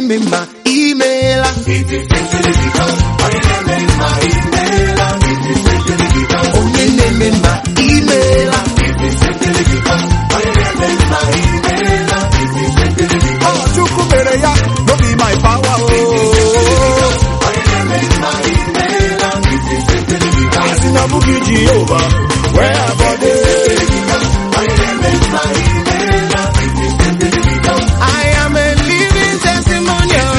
na-eme mma imeela onye na-eme mma imeela Ọ Chukwu mere ya, no be my power o. Asị na ọ bụghị Jehova, wee abọde. I am a living testimonial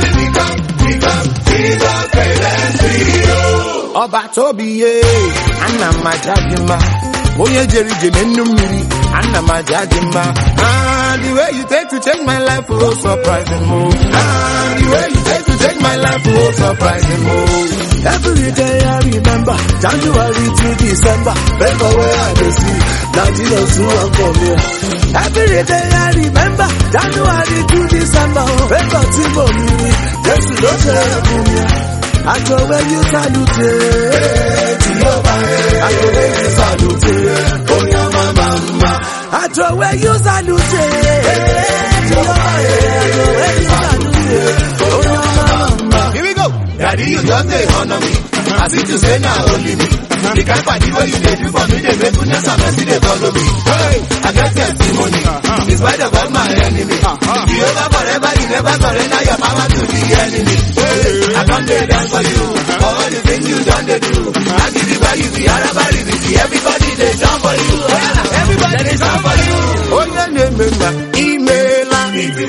ọba tobi ye ana m aja gị mma onye jere ije na nnu mmiri ana m aja gị mma Ah, the way you take to change my life oh surprising mo Ah, the way you take to change my life oh surprising mo Every day I remember, January to December, favor where I dey see, na Jesus who am for me. Every day I remember, January to December, favor tí mo mi rí, Jésù ló ṣe é fún mi. Àjọwé yóò sálùtè, tí yóò bá rẹ̀. Àjọwé yóò sálùtè, bóyá màmá ma. Àjọwé yóò sálùtè, tí yóò bá rẹ̀. Àjọwé yóò sálùtè, bóyá màmá ma. Here we go. Daddy, you just dey honor me. As if to say na only me. The kind party wey you dey do for me dey make goodness and mercy dey follow me. Hey, I get testimony. In spite of all my enemy. You over forever, you never surrender your power to the enemy. Hey, I come dey dance for you. For all the things you done dey do. I give you value, the Araba, the everybody dey jump for you. Everybody dey jump for you. onye na-eme mma imeela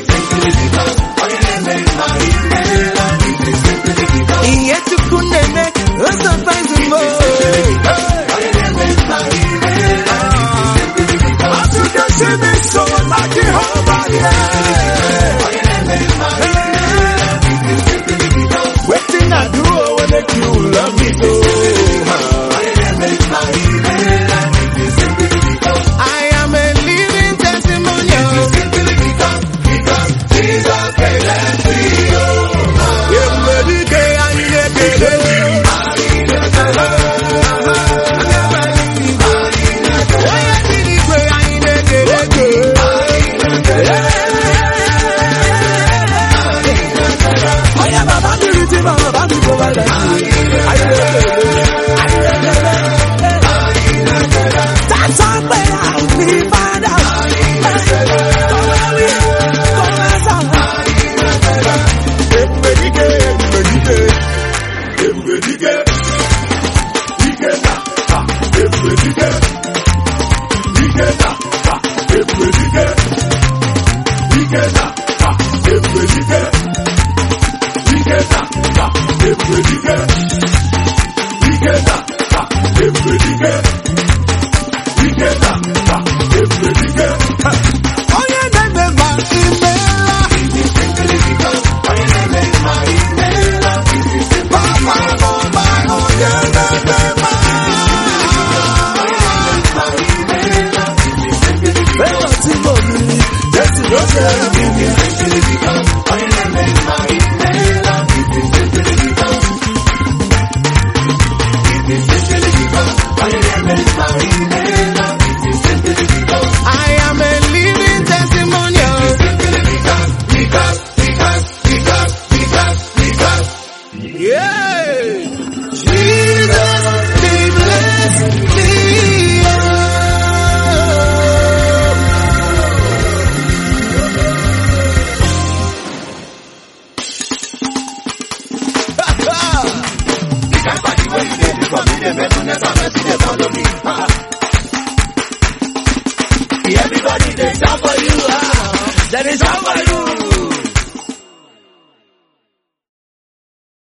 ihe chukwu na-eme o surprising mo As you can see me so like Jehovah, yeah. Waiting I do, I will make you love me so. I am a living testimonial Ebubedike anyị na-ekele gị. onye dị n'igwe anyị na-ekele gị Onye baba mmiri ti ma baba mi go wele. Anyị na-ekele. That's our prayer, mi Father. Kọ̀wé wí, kọ̀wé sọ̀rọ̀. Ebubedike, ebubedike. Ebubedike. Ike na, ha, ebubedike. Ike na, ha, ebubedike. Ike na, ha, ebubedike. Ike na, ha, ebubedike. Ike na, ha, ebubedike. Ike na, ha, ebubedike. onye na-eme mma imeela Papa, mama, onye na-eme mma. Fẹ́ràn tí mo rí, Jésù ló ṣe é fún mi. I am a living testimonial yeah Jesus be blessed be The kind party wey you dey do for me dey make goodness and mercy dey follow me. Everybody dey jump for